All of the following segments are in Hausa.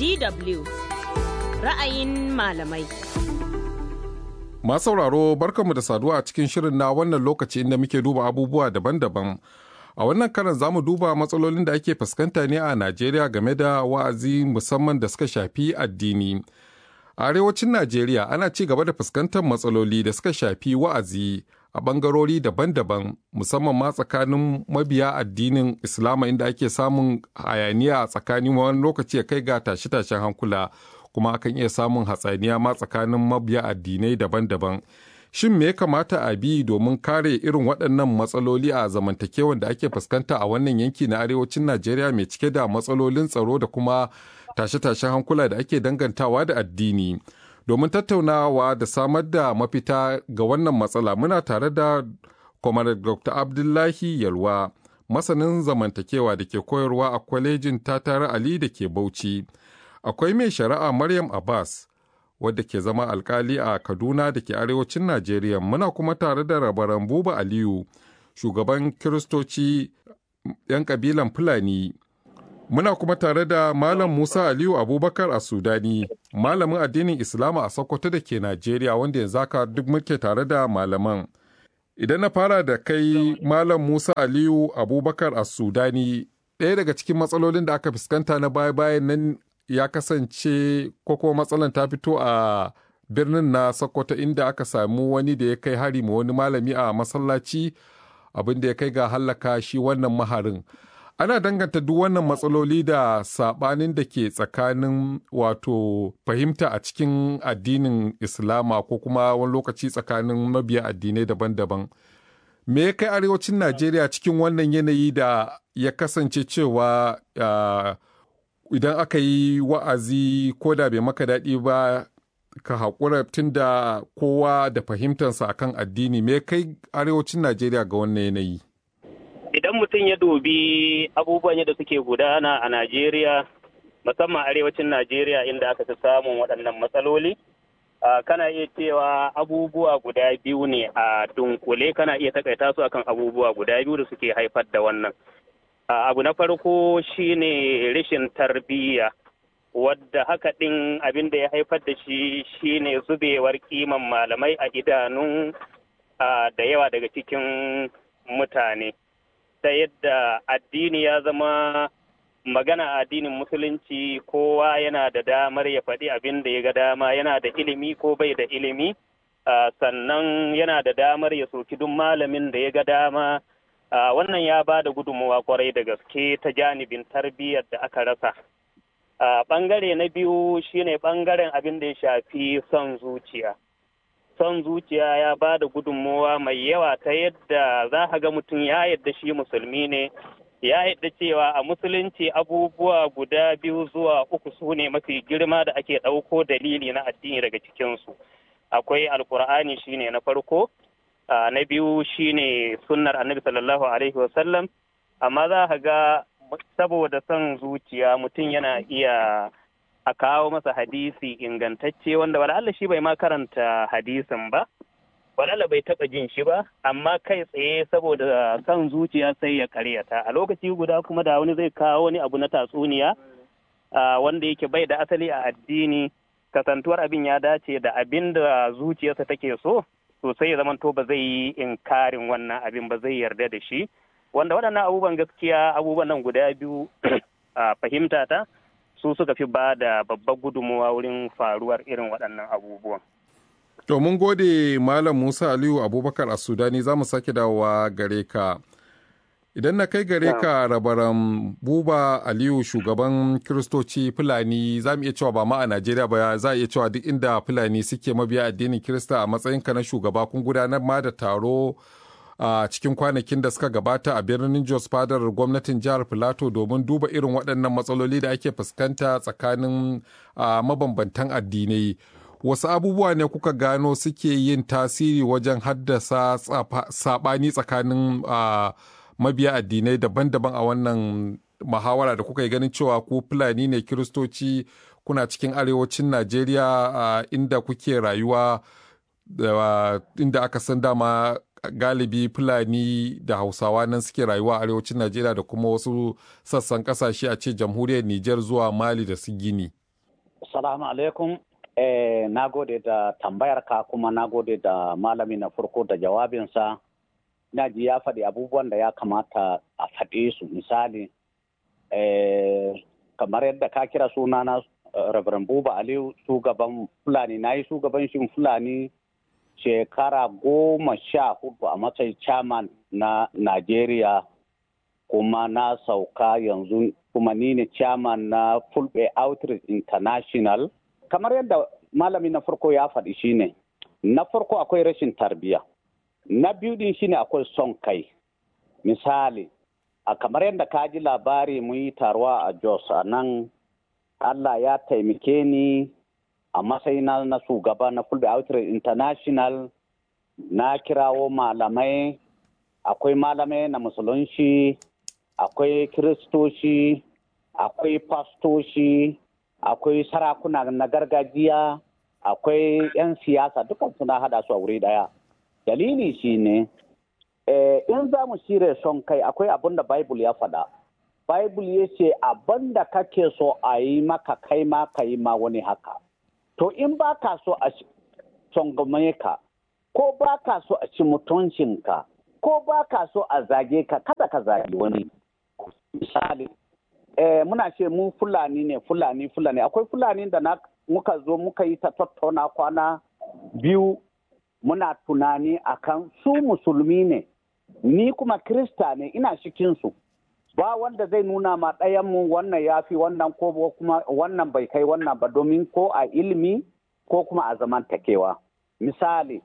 DW ra'ayin malamai. Masu sauraro barkanmu da saduwa a cikin shirin na wannan lokaci inda muke duba abubuwa daban-daban. A wannan karan za mu duba matsalolin da ake fuskanta ne a Najeriya game da wa'azi musamman da suka shafi addini. A arewacin Najeriya ana ci gaba da fuskantar matsaloli da suka shafi wa'azi a ɓangarori daban-daban musamman ma tsakanin mabiya addinin Islama inda ake samun hayaniya a tsakanin wani lokaci ya kai ga tashe-tashen hankula kuma akan iya samun hatsaniya ma tsakanin mabiya addinai daban-daban. Shin me ya kamata a bi domin kare irin waɗannan matsaloli a zamantakewan da ake fuskanta a wannan yanki na arewacin Najeriya mai cike da matsalolin tsaro da kuma tashe-tashen hankula da ake dangantawa da addini. Domin tattaunawa da samar da mafita ga wannan matsala muna tare da Comrade Dr. Abdullahi Yalwa, masanin zamantakewa da ke koyarwa a kwalejin Tatara Ali da ke Bauchi. Akwai mai shari'a Maryam Abbas, wadda ke zama alkali a Kaduna da ke arewacin Najeriya. Muna kuma tare da rabaran Buba Aliyu, shugaban Kiristoci 'yan kabilan Fulani. Muna kuma tare da Malam Musa Aliyu Abubakar a Sudani, malamin addinin Islama a Sokoto da ke Najeriya wanda yanzu haka duk muke tare da malaman. Idan na fara da kai Malam Musa Aliyu Abubakar a Sudani, ɗaya daga cikin matsalolin da aka fuskanta na baya-bayan nan ya kasance ko kuma matsalan ta fito a birnin na Sokoto inda aka samu wani da ya kai hari ma wani malami a masallaci abin da ya kai ga hallaka shi wannan maharin. ana danganta duk wannan matsaloli da sabanin da ke tsakanin wato fahimta a cikin addinin islama ko kuma wani lokaci tsakanin mabiya addinai daban-daban me ya kai arewacin najeriya cikin wannan yanayi da ya kasance cewa idan aka yi wa'azi ko da bai maka daɗi ba ka haƙura tun da kowa da fahimtarsa akan addini me ya kai arewacin najeriya ga wannan yanayi idan mutum ya dubi abubuwan yadda suke gudana a Najeriya, musamman arewacin Najeriya inda aka fi samun waɗannan matsaloli, kana iya cewa abubuwa guda biyu ne a dunkule kana iya takaita su akan abubuwa guda biyu da suke haifar da wannan. Abu na farko shine rashin tarbiyya, wadda haka ɗin abin da ya haifar da shi shine zubewar kiman malamai a idanun da yawa daga cikin mutane. ta yadda addini ya zama magana addinin musulunci kowa yana da damar ya faɗi abin da ya ga dama yana da ilimi ko bai da ilimi sannan yana da damar ya soki duk malamin da ya ga dama wannan ya ba da gudunmawa kwarai da gaske ta janibin tarbiyyar da aka rasa ɓangare na biyu shine ɓangaren abin da ya shafi son zuciya son zuciya ya ba da gudunmowa mai yawa ta yadda za a ga mutum ya yadda shi musulmi ne ya yadda cewa a musulunci abubuwa guda biyu zuwa uku su ne mafi girma da ake ɗauko dalili na addini daga cikinsu akwai alkur'ani shine na farko na biyu shine sunnar annabi sallallahu alaihi wasallam amma za a ga saboda son zuciya mutum yana iya a kawo masa hadisi ingantacce wanda wala shi bai ma karanta hadisin ba wala bai taba jin shi ba amma kai tsaye saboda kan zuciya sai ya karyata a lokaci guda kuma da wani zai kawo wani abu na tatsuniya wanda yake bai da asali a addini kasantuwar abin ya dace da abin da zuciyarsa take so sosai ya zamanto ba zai yi inkarin wannan abin ba zai yarda da shi wanda waɗannan abubuwan gaskiya abubuwan nan guda biyu a fahimta ta su suka fi ba da babbar gudunmuwa wurin faruwar irin waɗannan abubuwan. To mun gode Malam Musa Aliyu Abubakar a Sudani za mu sake dawowa gare ka. Idan na kai gare ka rabaran Buba Aliyu shugaban Kiristoci Fulani za mu iya cewa ba ma a Najeriya ba za a iya cewa duk inda Fulani suke mabiya addinin Kirista a matsayinka na shugaba kun gudanar ma da taro a cikin kwanakin da suka gabata a birnin Jos fadar gwamnatin jihar Filato domin duba irin waɗannan matsaloli da ake fuskanta tsakanin mabambantan addinai. Wasu abubuwa ne kuka gano suke yin tasiri wajen haddasa saɓani tsakanin mabiya addinai daban-daban a wannan muhawara da kuka yi ganin cewa ku Fulani ne Kiristoci kuna cikin arewacin Najeriya inda kuke rayuwa inda aka san dama galibi fulani da hausawa nan suke rayuwa a arewacin najeriya da kuma wasu sassan kasashe a ce jamhuriyar niger zuwa mali da su gini Salamu alaikum. Eh, na gode da tambayar ka kuma na gode da malami na farko da jawabinsa. Na ji ya faɗi abubuwan da ya kamata a faɗe su misali. Eh, kamar yadda ka kira sunana uh, Reverend Buba Aliyu shugaban Fulani na yi shugabancin Fulani shekara goma sha hudu a matsayin chairman na Najeriya kuma na sauka yanzu kuma ni ne chairman na Fulbe Outreach International. Kamar yadda malami na farko ya faɗi shine na farko akwai rashin tarbiyya. Na biyu din shine akwai son kai. Misali, a kamar yadda ka ji labari mun yi taruwa a Jos a nan Allah ya taimake ni a matsayina na shugaba na Fulbe Outreach International na kirawo malamai akwai malamai na musulunci akwai kiristoci akwai fastoci akwai sarakuna na gargajiya akwai 'yan siyasa dukan suna hada su a wuri daya dalili shine eh, in za mu shirya son kai akwai abin da bible ya faɗa bible ya ce abin da kake so a yi maka kai ma ka yi ma wani haka to in ba ka so a tsangwame ka ko ba ka so a ci mutuncinka ko ba ka so a zage ka kada ka zagi wani misali eh, muna ce mu fulani ne fulani fulani akwai fulani da na muka zo muka yi ta tattauna kwana biyu muna tunani akan su musulmi ne ni kuma krista ne ina cikinsu ba wanda zai nuna ma ɗayan mu wannan ya fi wannan ko kuma wannan bai kai wannan ba domin ko a ilimi ko kuma a zamantakewa misali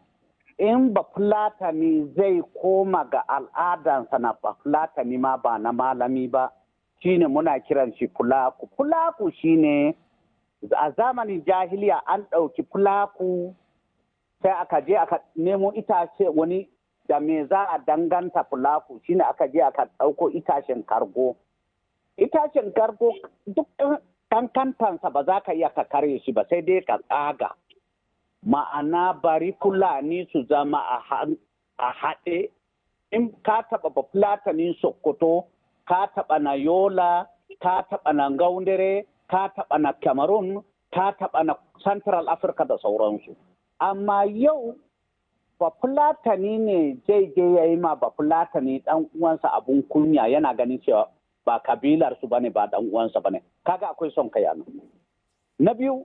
in ba fulatani zai koma ga al'adansa na ba fulatani ma ba na malami ba shine muna kiran shi fulaku fulaku shine a zamanin jahiliya an ɗauki fulaku sai aka je aka nemo itace wani da me za a danganta fulaku shine aka je aka ɗauko itacen kargo itacen kargo duk kankantansa ba za ka iya ka karye shi ba sai dai ka tsaga ma'ana bari fulani su zama a haɗe in ka taɓa ba fulatanin sokoto ka taɓa na yola ka taɓa na gaundare ka taɓa na cameroon ka taɓa na central africa da sauransu amma yau bafulatani ne zai je ya yi ma bafulatani dan uwansa abun kunya yana ganin cewa ba kabilar su bane ba dan uwansa bane kaga akwai son kai nan na biyu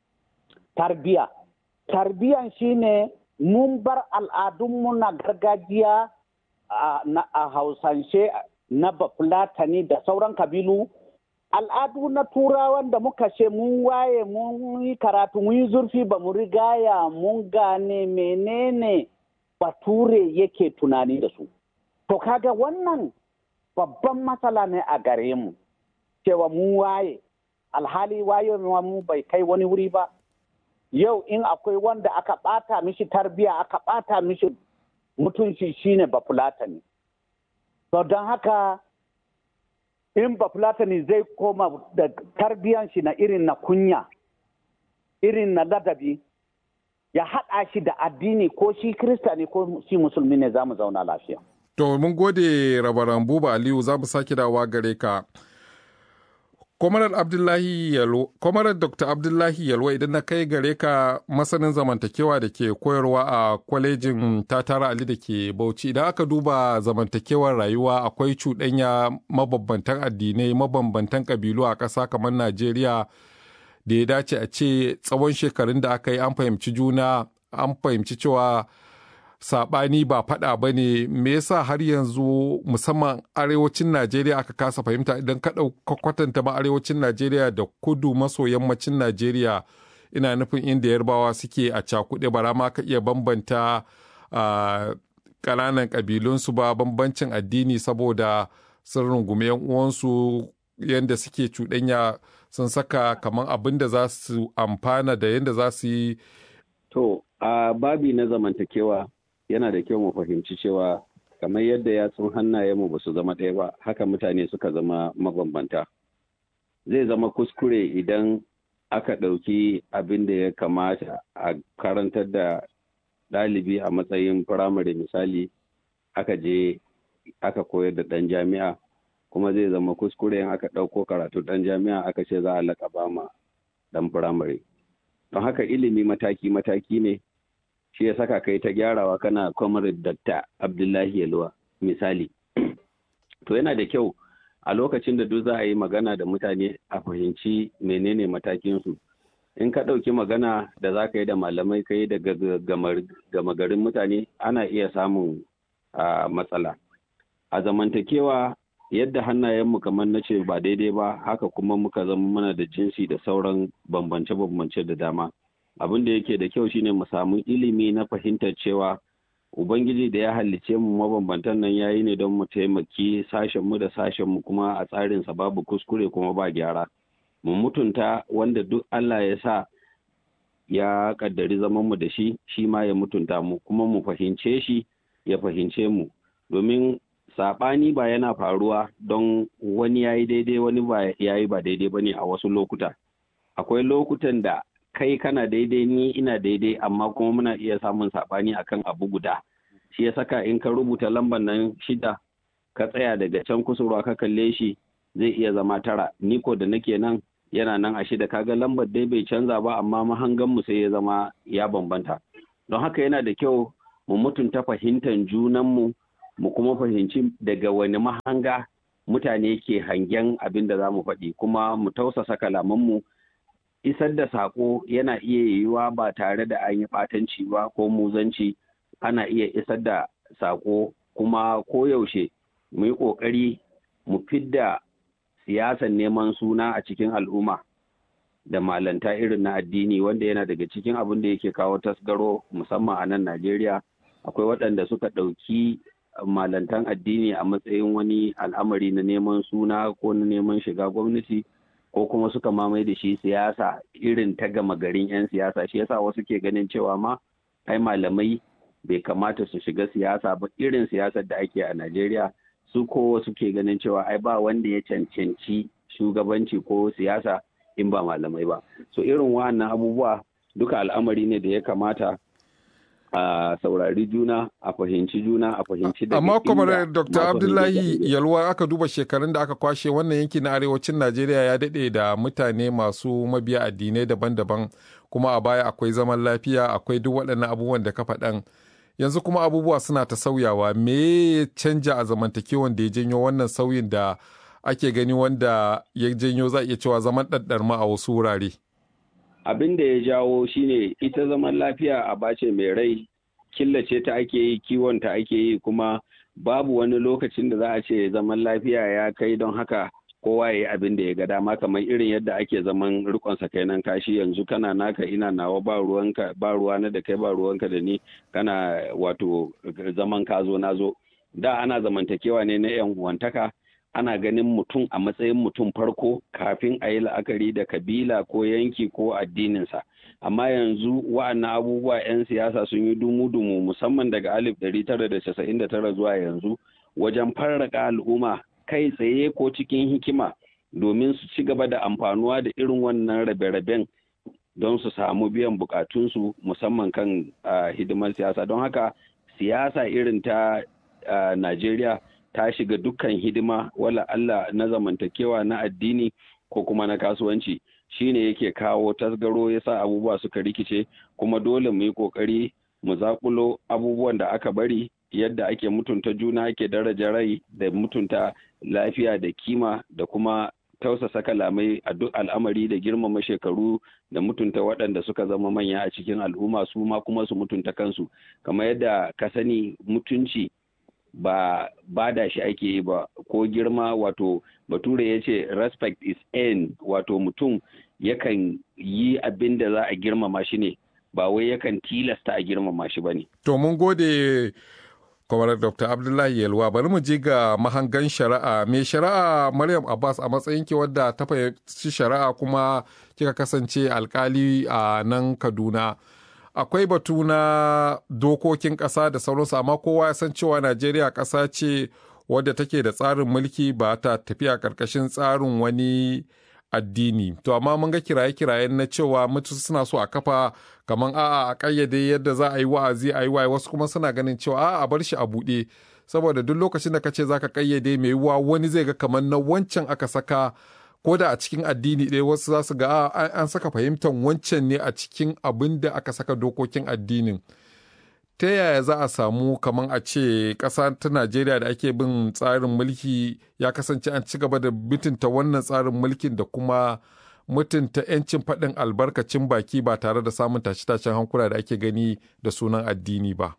tarbiya tarbiyan shine mun bar al'adunmu na gargajiya a hausance na bafulatani da sauran kabilu al'adu na turawan da muka ce mun waye mun yi karatu mun yi zurfi ba mu rigaya mun gane menene bature yake tunani da su to kaga wannan babban matsala ne a gare mu cewa mun waye alhali waye mu bai kai wani wuri ba yau in akwai wanda aka bata mishi tarbiya aka bata mishi mutunci shine bafulatani to don haka in bafulatani zai koma da tarbiyan shi na irin na kunya irin na ladabi ya haɗa shi da addini ko shi krista ne ko shi musulmi ne za mu zauna lafiya. To mun gode rabaran buba Aliyu za mu sake dawa gare ka. Kwamarar Abdullahi Yalwa, Kwamarar Dr. Abdullahi Yalwa idan na kai gare ka masanin zamantakewa da ke koyarwa a kwalejin Tatara Ali da ke Bauchi idan aka duba zamantakewar rayuwa akwai cuɗanya mabambantan addinai mabambantan ƙabilu a ƙasa kamar Najeriya da ya dace a ce tsawon shekarun da aka yi an fahimci juna an fahimci cewa saɓani ba faɗa ba ne me yasa har yanzu musamman arewacin najeriya aka kasa fahimta idan ka kwatanta ma arewacin najeriya da kudu maso yammacin najeriya ina nufin inda yarbawa suke a cakuɗe bara ma ka iya bambanta ƙananan ƙabilunsu ba bambancin addini saboda sun rungumi yan uwansu yadda suke cuɗanya sun saka kamar abin da za su amfana da yadda za su yi to a babi na zamantakewa yana da kyau mu fahimci cewa kamar yadda yatsun hannayenmu ba su zama ɗaya ba haka mutane suka zama mabambanta zai zama kuskure idan aka ɗauki abin da ya kamata a karantar da ɗalibi a matsayin firamare misali aka je aka koyar da ɗan jami'a kuma zai zama kuskure in aka ɗauko karatu ɗan jami'a aka ce za a laƙaba ma dan firamare don haka ilimi mataki-mataki ne shi ya saka kai ta gyarawa kana comrade Dr. Abdullahi Yalwa misali to yana da kyau a lokacin da duk za a yi magana da mutane a fahimci menene matakinsu in ka ɗauki magana da za ka yi da malamai ka yi da gama garin mutane ana iya samun matsala a zamantakewa yadda hannayenmu kamar na ce ba daidai ba haka kuma muka zama mana da jinsi da sauran bambance-bambance da dama abin da yake da kyau shine mu samu ilimi na fahimtar cewa ubangiji da ya halicce mu mabambantan nan yayi ne don mu taimaki sashen mu da sashen mu kuma a tsarinsa babu kuskure kuma ba gyara mu mutunta wanda duk Allah ya sa ya kaddari zaman mu da shi shi ma ya mutunta mu kuma mu fahimce shi ya fahimce mu domin saɓani ba yana faruwa don wani ya yi daidai wani ba ya yi ba daidai ba ne a wasu lokuta akwai lokutan da kai kana daidai ni ina daidai amma kuma muna iya samun saɓani akan abu guda shi ya saka in ka rubuta lambar nan shida ka tsaya daga can kusurwa ka kalle shi zai iya zama tara ni ko da nake nan yana nan a shida kaga lambar dai bai canza ba amma mahanganmu sai ya zama ya bambanta don haka yana da kyau mu mutunta fahimtar junanmu mu kuma fahimci daga wani mahanga mutane ke hangen abin da za mu faɗi kuma mu tausasa kalamanmu isar da saƙo yana iya yiwuwa ba tare da an yi ɓatanci ba ko muzanci ana iya isar da saƙo kuma koyaushe mu yi ƙoƙari mu fidda siyasan neman suna a cikin al'umma da malanta irin na addini wanda yana daga cikin abin da yake kawo tasgaro musamman a nan najeriya akwai waɗanda suka ɗauki malantan addini a matsayin wani al'amari na neman suna ko na neman shiga gwamnati ko kuma suka mamaye da shi siyasa irin ta gama garin 'yan siyasa shi yasa wasu ke ganin cewa ma ai malamai bai kamata su shiga siyasa ba irin siyasar da ake a najeriya su ko wasu ke ganin cewa ai ba wanda ya cancanci shugabanci ko siyasa in ba malamai ba so irin wa'annan abubuwa duka al'amari ne da ya kamata a saurari juna a fahimci juna a fahimci da amma kuma dr abdullahi yalwa aka duba shekarun da aka kwashe wannan yanki na arewacin najeriya ya daɗe da mutane masu mabiya addinai daban-daban kuma a baya akwai zaman lafiya akwai duk waɗannan abubuwan da ka faɗan yanzu kuma abubuwa suna ta sauyawa me ya canja a zamantakewan da ya janyo wannan sauyin da ake gani wanda ya janyo za iya cewa zaman ɗaɗɗarma a wasu wurare abin da ya jawo shine ita zaman lafiya a bace mai rai killace ta ake yi kiwon ta ake yi kuma babu wani lokacin da za a ce zaman lafiya ya kai don haka kowa ya yi abin da ya ga dama kamar irin yadda ake zaman rikon sakainan kashi yanzu kana naka ina nawa ba ruwanka ba ruwana da kai ba ruwanka da ni kana wato zaman ka zo na zo da ana zamantakewa ne na yan uwantaka ana ganin mutum a matsayin mutum farko kafin a yi la'akari da kabila ko yanki ko addininsa amma yanzu wa'annan abubuwa 'yan siyasa sun yi dumu-dumu musamman daga alif 1999 zuwa yanzu wajen farraka al'umma kai tsaye ko cikin hikima domin su ci gaba da amfanuwa da irin wannan rabe-raben don su samu biyan bukatunsu musamman kan hidimar siyasa don haka siyasa irin ta najeriya ta shiga dukkan hidima wala Allah na zamantakewa na addini ko kuma na kasuwanci shine yake kawo tasgaro ya sa abubuwa suka rikice kuma dole mu yi kokari mu zakulo abubuwan da aka bari yadda ake mutunta juna ake daraja rai da mutunta lafiya da kima da kuma tausasa kalamai a duk al'amari da girmama shekaru da mutunta waɗanda suka zama manya a cikin al'umma su ma kuma su mutunta kansu kamar yadda ka sani mutunci ba bada shi ake yi ba ko girma wato bature ya ce respect is end wato mutum yakan yi abin da za a girmama shi ne ba wai yakan tilasta a girmama shi ba ne. To mun gode kwamarar Dr. Abdullahi Yalwa bari mu je ga mahangan shari'a mai shari'a Maryam Abbas a matsayin ki wadda ta fahimci shari'a kuma kika kasance alkali a nan Kaduna. akwai batu na dokokin ƙasa da sauransu amma kowa ya san cewa najeriya ƙasa ce wadda take da tsarin mulki ba ta tafiya ƙarƙashin tsarin wani addini to amma mun ga kiraye-kiraye na cewa mutu suna so a kafa kamar a'a a ƙayyade yadda za a yi wa'azi a yi waye wasu kuma suna ganin cewa a'a a bar shi a buɗe saboda duk lokacin da ka ce za ka ƙayyade mai yiwuwa wani zai ga kamar na wancan aka saka ko da a cikin addini ɗaya wasu za su ga an saka fahimtar wancan ne a cikin abin da aka saka dokokin addinin ta yaya za a samu kamar a ce ƙasa ta najeriya da ake bin tsarin mulki ya kasance an ci gaba da mutunta wannan tsarin mulkin da kuma mutunta 'yancin faɗin albarkacin baki ba tare da samun tashe-tashen hankula da ake gani da sunan addini ba.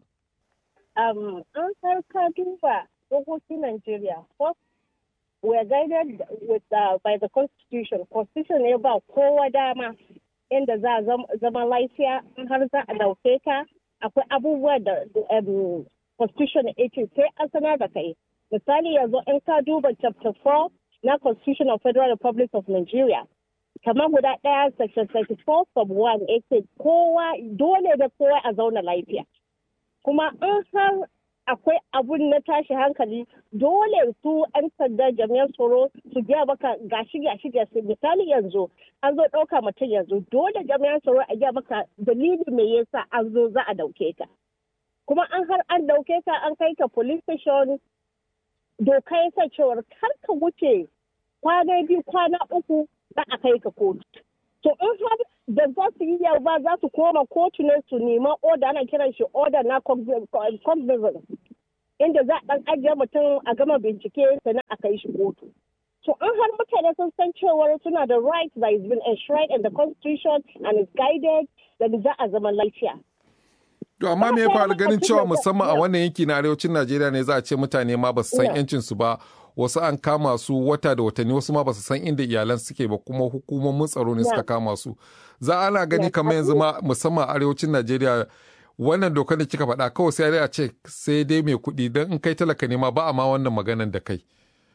an ka duba dokokin Najeriya, first we are guided with uh, by the constitution. Constitution ne ba kowa dama inda za a zama lafiya in har za a dauke ka akwai abubuwa da um, constitution ya ce sai an sanar da kai. Misali yanzu in ka duba chapter 4 na constitution of Federal Republic of Nigeria. Kamar guda ɗaya section 34 sub 1 ya ce kowa dole da kowa a zauna lafiya. Kuma in har akwai abun na tashi hankali dole su 'yan sanda jami'an tsaro su gaya maka gashi gashi gashi misali yanzu an zo ɗauka mutum yanzu dole jami'an tsaro a gaya maka dalili me yasa an zo za a dauke ka kuma an har an dauke ka an kai ka police station doka ya sa cewar kar ka wuce kwana biyu kwana uku za a kai ka kotu to in har da za su yi ba za su koma kotu ne su nema oda ana kiran shi oda na cognizance inda za a dan ajiye mutum a gama bincike sannan a kai shi kotu to an har mutane sun san cewar suna da right that is been enshrined in the constitution and is guided da za a zama lafiya To amma me ya faru ganin cewa musamman a wannan yanki na arewacin Najeriya ne za a ce mutane ma ba su san yancin su ba wasu an kama su wata da watanni wasu ma ba su san inda iyalan suke ba kuma hukumomin tsaro ne suka kama su za ana gani kamar yanzu ma musamman arewacin Najeriya wannan dokar da kika faɗa kawai sai a ce sai dai mai kuɗi don in kai talaka ne ma ba a ma wannan maganan da kai.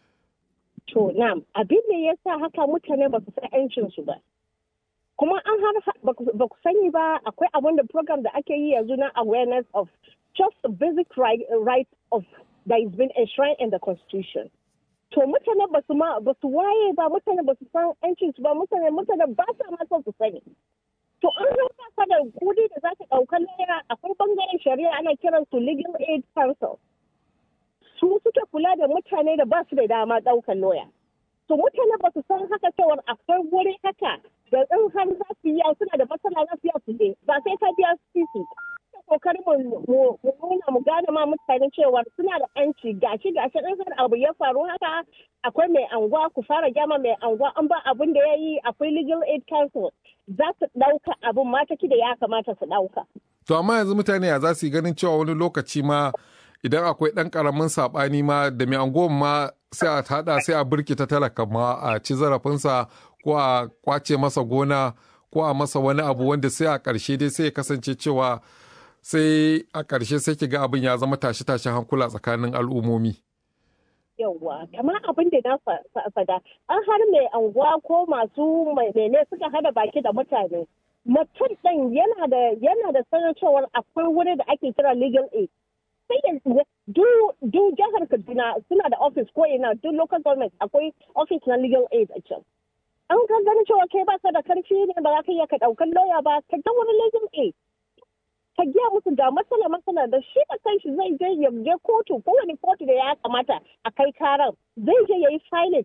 To na'am abin da ya sa haka mutane ba su san 'yancin su ba. Kuma an har ba ku sani ba akwai abin da program da ake yi yanzu na awareness of just the basic right, right of that is been enshrined in the constitution. To mutane ba su ma ba su waye ba mutane ba su san 'yancin su ba mutane mutane ba sa ma son su sani. To an haka ka da kudi da za ka ɗaukar laya akwai bangaren shari'a ana kiran su legal aid council. Su suke kula da mutane da ba su da dama ɗaukar lawyer. To mutane ba su san haka cewar akwai wuri haka da in har za su yi suna da matsala za su yi su je ba sai ka biya su sisi. kokarin mu nuna mu gane ma mutane cewa suna da yanci gashi gashi in har abu ya faru haka akwai mai anguwa ku fara gyama mai anguwa an ba abin da ya yi akwai legal aid council za su ɗauka abin mataki da ya kamata su ɗauka. To amma yanzu mutane ya za su yi ganin cewa wani lokaci ma idan akwai ɗan ƙaramin saɓani ma da mai anguwan ma sai a haɗa sai a birkita talaka ma a ci zarafinsa ko a kwace masa gona ko a masa wani abu wanda sai a ƙarshe dai sai ya kasance cewa sai a ƙarshe sai ki ga abin ya zama tashe-tashen hankula tsakanin al'ummomi. Yawwa, kamar abin da na fada, an har mai anguwa ko masu mai mene suka hada baki da mutane. Mutum ɗin yana da yana da sanar cewar akwai wuri da ake kira legal aid. Sai yanzu du jihar Kaduna suna da office ko ina duk local government akwai office na legal aid a can. An ka ganin cewa kai ba ka da karfi ne ba za ka iya ka ɗaukar lauya ba ka ga wani legal aid. ka giya musu ga matsala matsala da shi da kanshi zai je ya je kotu kowane kotu da ya kamata a kai karan zai je ya yi filing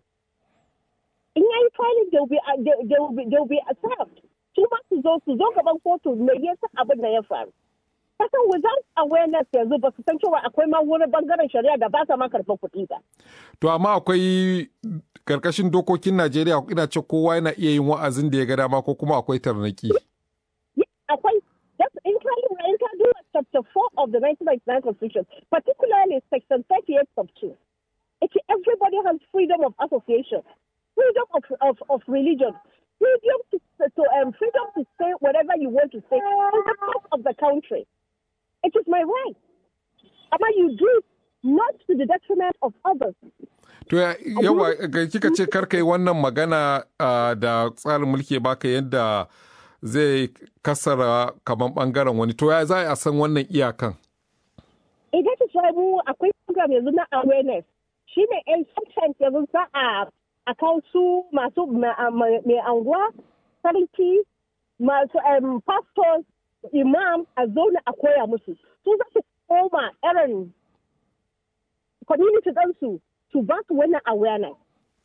in ya yi filing they will be served su ma su zo su zo gaban kotu me yasa abin da ya faru kasan without awareness yanzu ba su san cewa akwai ma wurin bangaren shari'a da ba sa ma karɓar kuɗi ba. To amma akwai karkashin dokokin Najeriya ina ce kowa yana iya yin wa'azin da ya ga dama ko kuma akwai tarnaki. Akwai in ka lura in ka duba chapter 4 of the 1999 constitution particularly section 38 sub 2 it's everybody has freedom of association freedom of, of, of religion freedom to, to um, freedom to say whatever you want to say in the part of the country it is my right amma you do it not to the detriment of others To yawa kika ce karka yi wannan magana da tsarin mulki baka yadda zai kasara kamar bangaren wani to ya za a san wannan iyakan idan ta samu akwai program yanzu na awareness shi ne yan sometimes yanzu za a a kawo su masu mai anguwa sarki masu pastors imam a zauna a koya musu su za su koma irin community ɗansu su ba su wannan awareness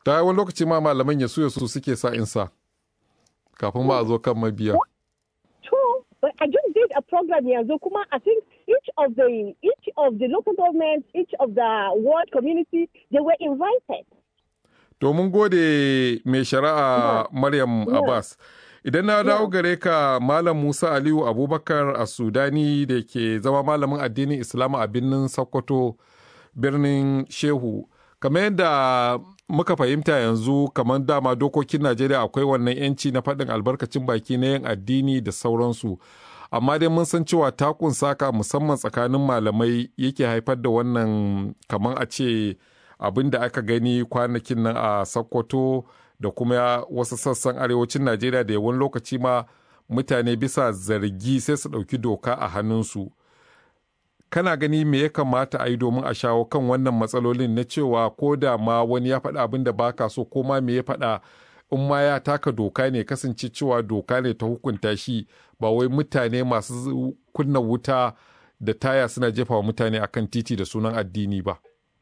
ta wani lokaci ma malaman ya su ya su suke sa insa kafin ma a zo kan mabiya True, but I just did a program yanzu kuma I think each of the each of the local governments, each of the ward community, they were invited. to mun gode mai shari'a maryam Yeah. abbas idan na dawo gare ka malam musa aliyu abubakar a sudani da ke zama malamin addinin islam a birnin sokoto birnin shehu kamar yadda muka fahimta yanzu kamar dama dokokin najeriya akwai wannan yanci na faɗin albarkacin baki na yin addini da sauransu amma dai mun san cewa takun saka musamman tsakanin malamai yake haifar da wannan kamar a ce abin da aka gani kwanakin nan a sokoto da kuma wasu sassan arewacin najeriya da yawan lokaci ma mutane bisa zargi sai su ɗauki doka a hannunsu kana gani me ya kamata a yi domin a shawo kan wannan matsalolin na cewa ko da ma wani ya faɗa abin da baka so ko ma me ya faɗa in ma ya taka doka ne kasance cewa doka ne ta hukunta shi ba wai mutane masu kunna wuta da taya suna jefa wa mutane akan titi da sunan addini ba.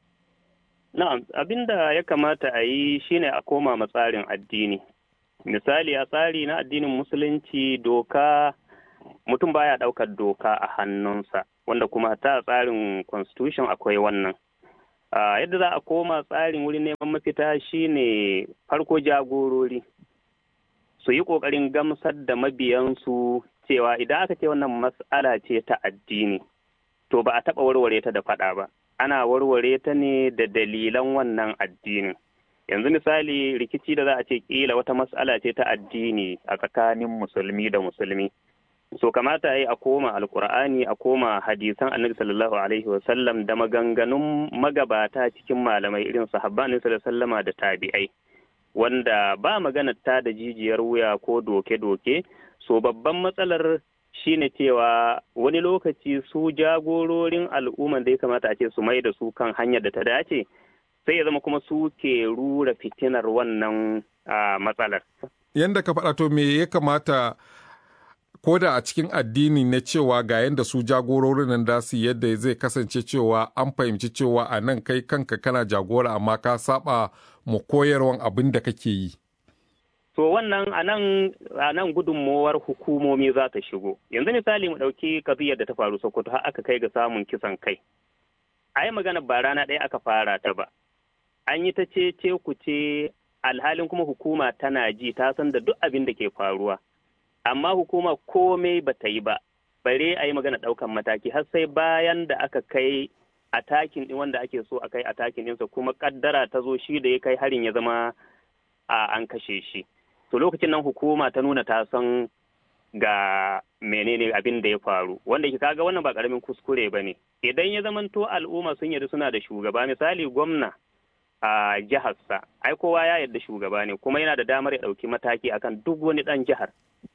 Na'am, abin da ya kamata a yi shine a koma ma tsarin addini. Misali a tsari na addinin musulunci doka mutum baya ɗaukar doka a hannunsa, wanda kuma ta tsarin constitution akwai wannan. Ah, yadda za a koma tsarin wurin neman mafita shine farko jagorori su yi ƙoƙarin gamsar da mabiyansu cewa idan aka ce wannan mas'ala ce ta addini, to ba a taɓa warware ta da faɗa ba. ana warware ta ne da dalilan wannan addinin. Yanzu misali rikici da za a ce kila wata mas'ala ce ta addini a tsakanin musulmi da musulmi. So kamata yi a koma alkur'ani a koma hadisan annabi sallallahu alaihi wasallam da maganganun magabata cikin malamai irin sahabban annabi sallallahu alaihi wasallama da tabi'ai. Wanda ba magana ta da jijiyar wuya ko doke-doke, so babban matsalar shine cewa wani lokaci su jagororin al'umman da ya kamata a ce su mai da su kan hanyar da ta dace sai ya zama kuma su ke rura fitinar wannan matsalar. Yanda ka faɗa to me ya kamata ko da a cikin addini na cewa ga yanda su jagororin nan da su yadda zai kasance cewa an fahimci cewa a nan kai kanka kana jagora amma ka saba mu koyarwan abin da kake yi. To wannan a nan gudunmowar hukumomi za ta shigo. Yanzu misali mu ɗauki kaziyar da ta faru Sokoto har aka kai ga samun kisan kai. A yi magana ba rana ɗaya aka fara ta ba. An yi ta ce ce ku ce alhalin kuma hukuma tana ji ta san da duk abin da ke faruwa. Amma hukuma komai ba ta yi ba. Bare a yi magana ɗaukan mataki har sai bayan da aka kai a takin ɗin wanda ake so a kai a takin ɗinsa kuma ƙaddara ta zo shi da ya kai harin ya zama a an kashe shi. to lokacin nan hukuma ta nuna ta san ga menene abin da ya faru wanda ke kaga wannan ba karamin kuskure ba ne idan ya zamanto al'umma sun yarda suna da shugaba misali gwamna a jiharsa ai kowa ya yarda shugaba ne kuma yana da damar ya ɗauki mataki akan duk wani ɗan jihar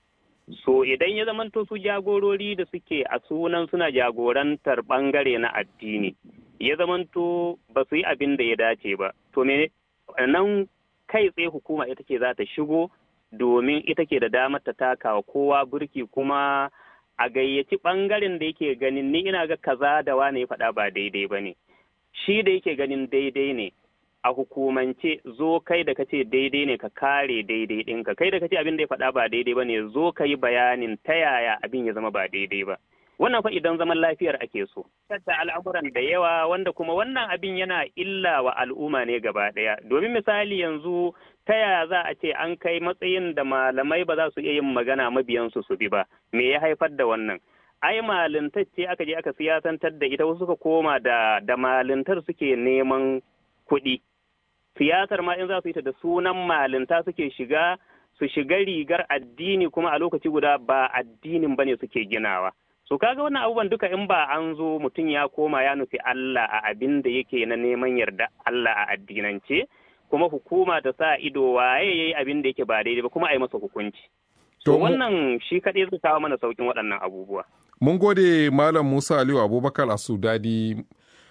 so idan ya zamanto su jagorori da suke a sunan suna jagorantar ɓangare na addini ya zamanto ba su yi abin da ya dace ba to me nan kai tsaye hukuma ita ce za ta shigo domin ita ke da damar ta taka wa kowa burki kuma a gayyaci ɓangaren da yake ganin ni ina ga kaza da wane ya faɗa ba daidai ba ne shi da yake ganin daidai ne a hukumance zo kai da kace daidai ne ka kare daidai ɗinka kai da kace abin da ya faɗa ba daidai ba ne zo ka yi bayanin ta yaya abin ya zama ba daidai ba wannan fa idan zaman lafiyar ake so tatta al'amuran da yawa wanda kuma wannan abin yana illa wa al'umma ne gaba ɗaya domin misali yanzu ta yaya za a ce an kai matsayin da malamai ba za su iya yin magana mabiyansu su bi ba me ya haifar da wannan ai malintar ce aka je aka siyasantar da ita wasu suka koma da da malintar suke neman kuɗi siyasar ma in za su yi ta da sunan malinta suke shiga su shiga rigar addini kuma a lokaci guda ba addinin bane suke ginawa so kaga wannan abubuwan duka in ba an zo mutum ya koma ya nufi Allah a abin da yake na neman yarda Allah a addinance kuma hukuma ta sa ido waye yayi abin da yake ba daidai ba kuma a yi masa hukunci to wannan shi kaɗai zai kawo mana saukin waɗannan abubuwa mun gode malam Musa Aliyu Abubakar a Sudadi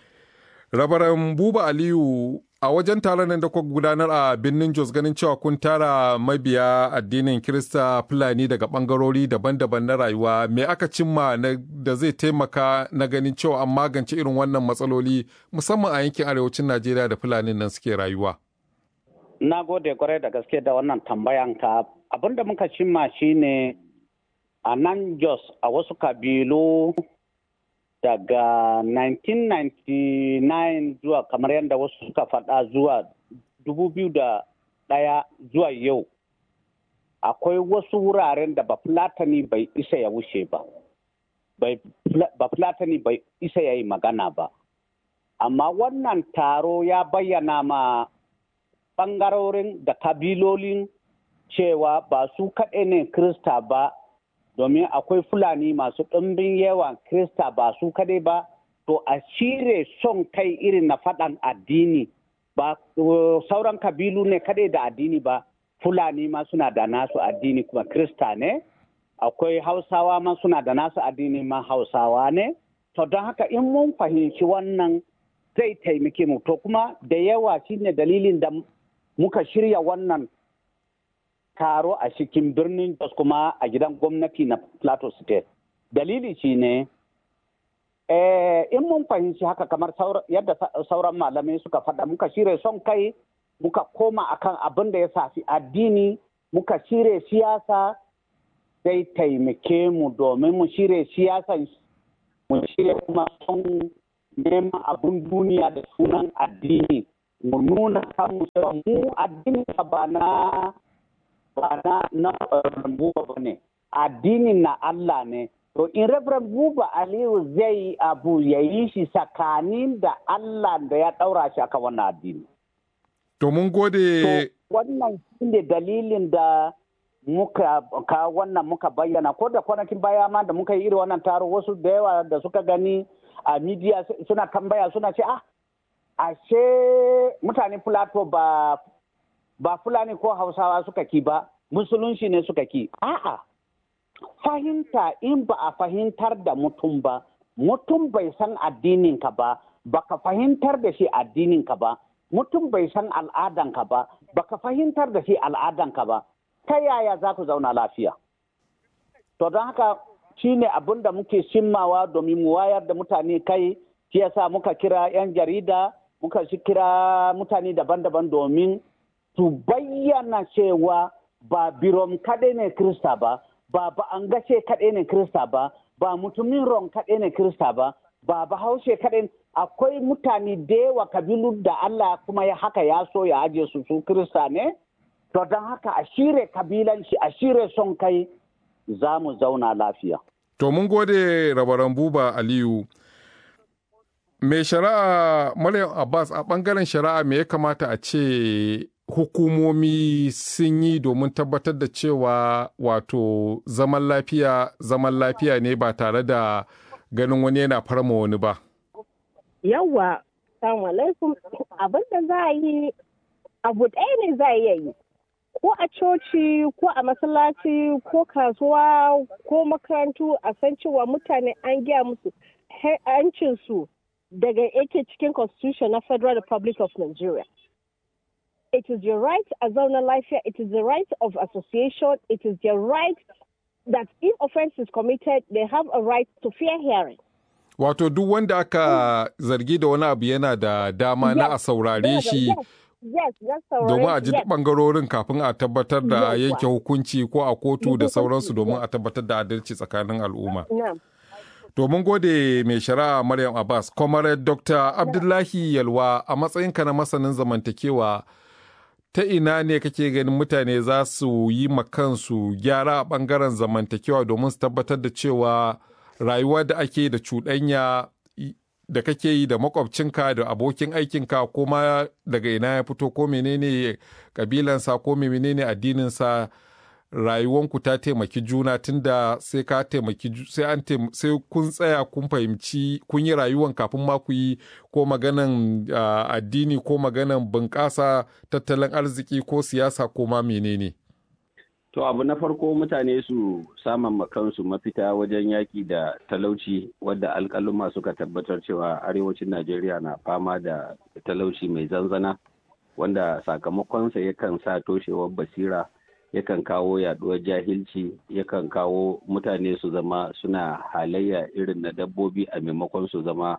rabaran Buba Aliyu a wajen taron nan da kuka gudanar a birnin Jos ganin cewa kun tara mabiya addinin Kirista Fulani daga bangarori daban-daban na rayuwa me aka cimma da zai taimaka na ganin cewa an magance irin wannan matsaloli musamman a yankin arewacin Najeriya da Fulani nan suke rayuwa. na gode kwarai da gaske da wannan tambayan ka abin da muka cimma shine a nan jos a wasu kabilu daga 1999 zuwa kamar yadda wasu suka faɗa zuwa 2001 zuwa yau akwai wasu wuraren da bafulatani bai isa ya wuce ba bafulatani bai isa ya yi magana ba amma wannan taro ya bayyana ma ɓangarorin da kabilolin cewa ba su kaɗai ne krista ba domin akwai fulani masu ɗumbin yawan krista ba su kaɗai ba to a cire son kai irin na faɗan addini ba sauran kabilu ne kaɗai da addini ba fulani ma suna da nasu addini kuma krista ne akwai hausawa ma suna da nasu addini ma hausawa ne to don haka in mun fahimci wannan zai taimake mu to kuma da yawa shine dalilin da muka shirya wannan taro a cikin birnin Jos kuma a gidan gwamnati na Plateau State. Dalili shi ne, in mun fahimci haka kamar yadda sauran malamai suka faɗa muka shirya son kai muka koma akan abin da ya safi addini muka shirya siyasa zai taimake mu domin mu shirya siyasan mu shirya kuma son neman abin duniya da sunan addini mu nuna kanmu cewa mu addini ba na ba na na buba ba ne addinin na Allah ne to in Reverend Buba Aliyu zai abu ya yi shi tsakanin da Allah da ya ɗaura shi aka wannan addini. To mun gode. Wannan shi ne dalilin da muka ka wannan muka bayyana ko da kwanakin baya ma da muka yi irin wannan taro wasu da yawa da suka gani a midiya suna tambaya suna ce ah ashe mutane Plateau ba ba Fulani ko Hausawa suka ki ba, musulunci ne suka ki. A'a, fahimta in ba a fahimtar da mutum ba, mutum bai san addininka ba, baka fahimtar da shi addininka ba, mutum bai san al'adanka ba, baka fahimtar da shi al'adanka ba, ta yaya za ku zauna lafiya? To don haka shi ne abin da muke shimmawa domin mu wayar da mutane kai, shi yasa muka kira 'yan jarida, muka kira mutane daban-daban domin su bayyana cewa ba birom kaɗai ne Krista ba, ba ba an gashe kaɗai ne Krista ba, ba mutumin ron kaɗai ne Krista ba, ba bahaushe kaɗai akwai mutane da yawa kabilu da Allah kuma ya haka ya so ya aje su su Krista ne, to don haka a shire kabilanci a shire son kai za mu zauna lafiya. To mun gode rabaran buba Aliyu. Mai shari'a Maryam Abbas a ɓangaren shari'a me ya kamata a ce hukumomi sun yi domin tabbatar da cewa wato zaman lafiya zaman lafiya ne ba tare da ganin wani yana farma wani ba. Yawwa, salamu alaikum abin da za a yi abu ɗaya ne za a iya yi. Ko a coci, ko a masallaci, ko kasuwa, ko makarantu a san cewa mutane an gaya musu hancinsu daga yake cikin constitution na Federal Republic of Nigeria. it is your right as a life it is the right of association, it is their right that if offense is committed, they have a right to fair hearing. Wato duk wanda aka zargi da wani abu yana da dama na a saurare shi domin a ji bangarorin kafin a tabbatar da yanke hukunci ko a kotu da sauransu domin a tabbatar da adalci tsakanin al'umma. Domin gode mai shari'a Maryam Abbas, Comrade Dr. Abdullahi Yalwa a matsayinka na masanin zamantakewa ta ina ne kake ganin mutane za su yi kansu gyara a ɓangaren zamantakewa domin su tabbatar da cewa rayuwa da ake da cuɗanya da kake yi da makwabcinka da abokin aikinka ko ma daga ina ya fito ko menene kabilansa ko menene addininsa rayuwanku ta taimaki juna tunda sai ka taimaki sai an sai kun tsaya kun fahimci kun yi rayuwan kafin ma ku yi ko maganan addini ko maganan bunƙasa tattalin arziki ko siyasa ko ma menene to abu na farko mutane su saman kansu mafita wajen yaƙi da talauci wadda alƙaluma suka tabbatar cewa arewacin najeriya na fama da talauci mai zanzana wanda sakamakonsa yakan sa toshewar basira yakan kawo yaduwar jahilci yakan kawo mutane su zama suna halayya irin na dabbobi a maimakon su zama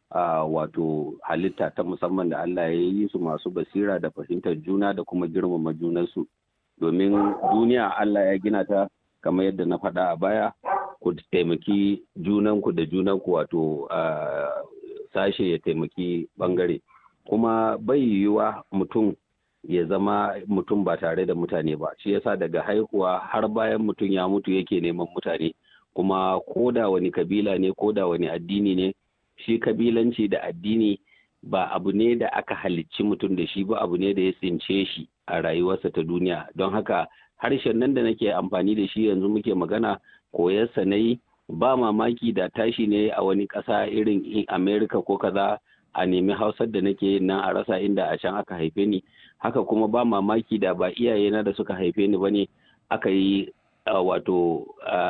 uh, wato halitta ta musamman da Allah ya yi su masu basira da fahimtar juna da kuma girmama junansu domin duniya Allah ya gina ta kamar yadda na faɗa a baya ku taimaki junanku da junanku wato uh, sashe ya taimaki bangare kuma bai yiwuwa mutum ya zama mutum ba tare da mutane ba shi yasa daga haihuwa har bayan mutum ya mutu yake neman mutane kuma ko da wani kabila ne ko da wani addini ne shi kabilanci da addini ba abu ne da aka halicci mutum da shi ba abu ne da ya tsince shi a rayuwarsa ta duniya don haka harshen nan da nake amfani da shi yanzu muke magana koyarsa na yi ba mamaki da tashi ne a wani ƙasa irin america ko kaza a nemi hausar da nake yin nan a rasa inda a can aka haife ni haka kuma ba mamaki da ba iyayena da suka haife ni bane aka yi wato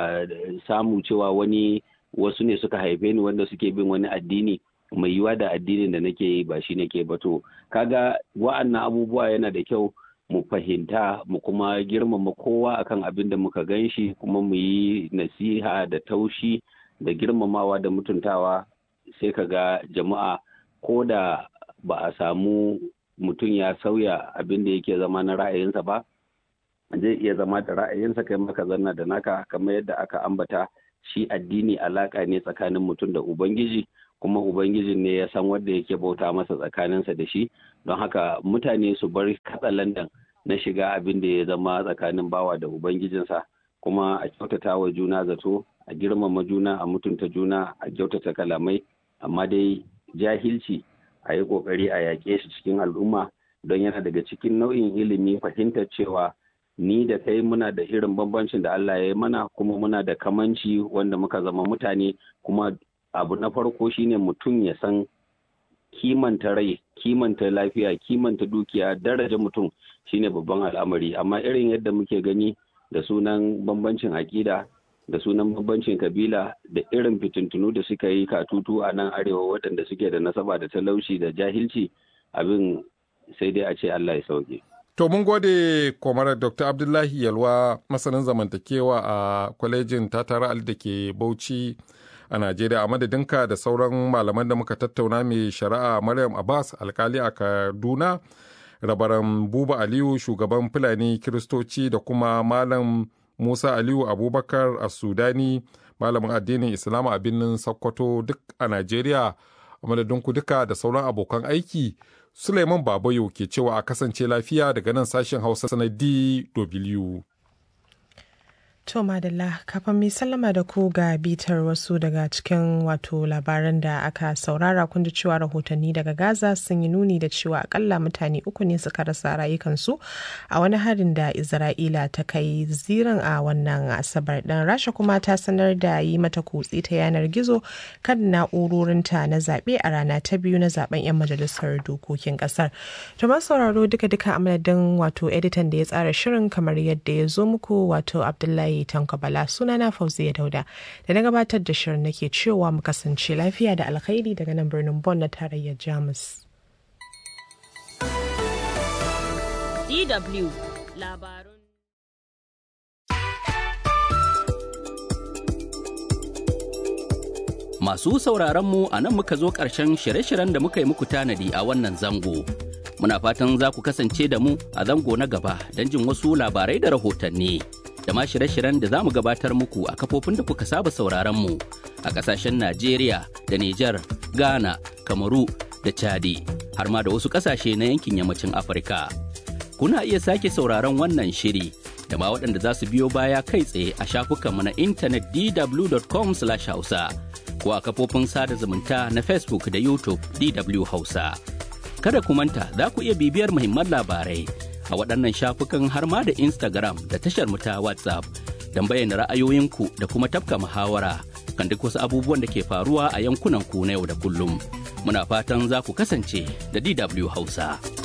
samu cewa wani wasu ne suka haife ni wanda suke bin wani addini mai yiwa da addinin da nake yi ba shi nake ba to kaga wa'annan abubuwa yana da kyau mu fahimta mu kuma girmama kowa akan abin da muka gan shi kuma mu yi nasiha da taushi da girmamawa da mutuntawa sai ka ga jama'a ko da ba a samu mutum ya sauya abin da yake zama na ra'ayinsa ba zai iya zama da ra'ayinsa kai maka zanna da naka kamar yadda aka ambata shi addini alaka ne tsakanin mutum da ubangiji kuma ubangijin ne ya san wanda yake bauta masa tsakaninsa da shi don haka mutane su bar katsalandan na shiga abin da ya zama tsakanin bawa da ubangijinsa kuma a kyautata wa juna zato a girmama juna a mutunta juna a kyautata kalamai amma dai jahilci a yi kokari a yaƙe shi cikin al'umma don yana daga cikin nau'in ilimi fahimtar cewa ni da kai muna da irin bambancin da Allah ya yi mana kuma muna da kamanci wanda muka zama mutane kuma abu na farko shine mutum ya san kimanta rai kimanta lafiya kimanta dukiya daraja mutum shine babban al'amari amma irin yadda muke gani da sunan bambancin aƙida da sunan bambancin kabila da irin fitintunu da suka yi katutu a nan arewa waɗanda suke da nasaba da talauci da jahilci abin sai dai a ce Allah ya sauke. To mun gode kwamarar Dr. Abdullahi Yalwa masanin zamantakewa a kwalejin Tatara Ali da ke Bauchi a Najeriya a madadinka da sauran malaman da muka tattauna mai shari'a Maryam Abbas alkali a Kaduna, rabaran Buba Aliyu shugaban Fulani Kiristoci da kuma Malam Musa Aliyu Abubakar a Sudani malamin addinin Islam a birnin Sokoto duk a Najeriya a madadinku duka da sauran abokan aiki. Suleiman Babayo ke cewa a kasance lafiya daga nan sashen Hausa na DW. To madalla kafin mai sallama da ku ga bitar wasu daga cikin wato labaran da aka saurara kun ji cewa rahotanni daga Gaza sun yi nuni da cewa akalla mutane uku ne suka rasa rayukansu a wani harin da Isra'ila ta kai zirin a wannan asabar ɗin Rasha kuma ta sanar da yi mata kutse ta yanar gizo kan na'urorinta na zaɓe a rana ta biyu na zaben 'yan majalisar dokokin ƙasar. To sauraro duka-duka a madadin wato editan da ya tsara shirin kamar yadda ya zo muku wato Abdullahi Tanko Bala sunana Fauziya Dauda da na gabatar da shirin nake cewa mu kasance lafiya da alkhairi daga nan birnin Bonn na tarayyar Jamus. DW labarun Masu sauraronmu a nan muka zo ƙarshen shirye-shiryen da muka yi muku tanadi a wannan zango. Muna fatan za ku kasance da mu a zango na gaba don jin wasu labarai da rahotanni. da ma shirye-shiryen da za mu gabatar muku a kafofin da kuka saba sauraron mu a ƙasashen Najeriya da Nijar, Ghana, Kamaru da Chadi har ma da wasu ƙasashe na yankin yammacin Afirka. Kuna iya sake sauraron wannan shiri da ma waɗanda za su biyo baya kai tsaye a shafukanmu na intanet dw.com/hausa ko a kafofin sada zumunta na Facebook da YouTube DW Hausa. Kada ku manta za ku iya bibiyar muhimman labarai a waɗannan shafukan har ma da Instagram da tashar mu ta WhatsApp don bayyana ra'ayoyinku da kuma tafka muhawara kan duk wasu abubuwan da ke faruwa a yankunan ku na yau da kullum. Muna fatan za ku kasance da DW Hausa.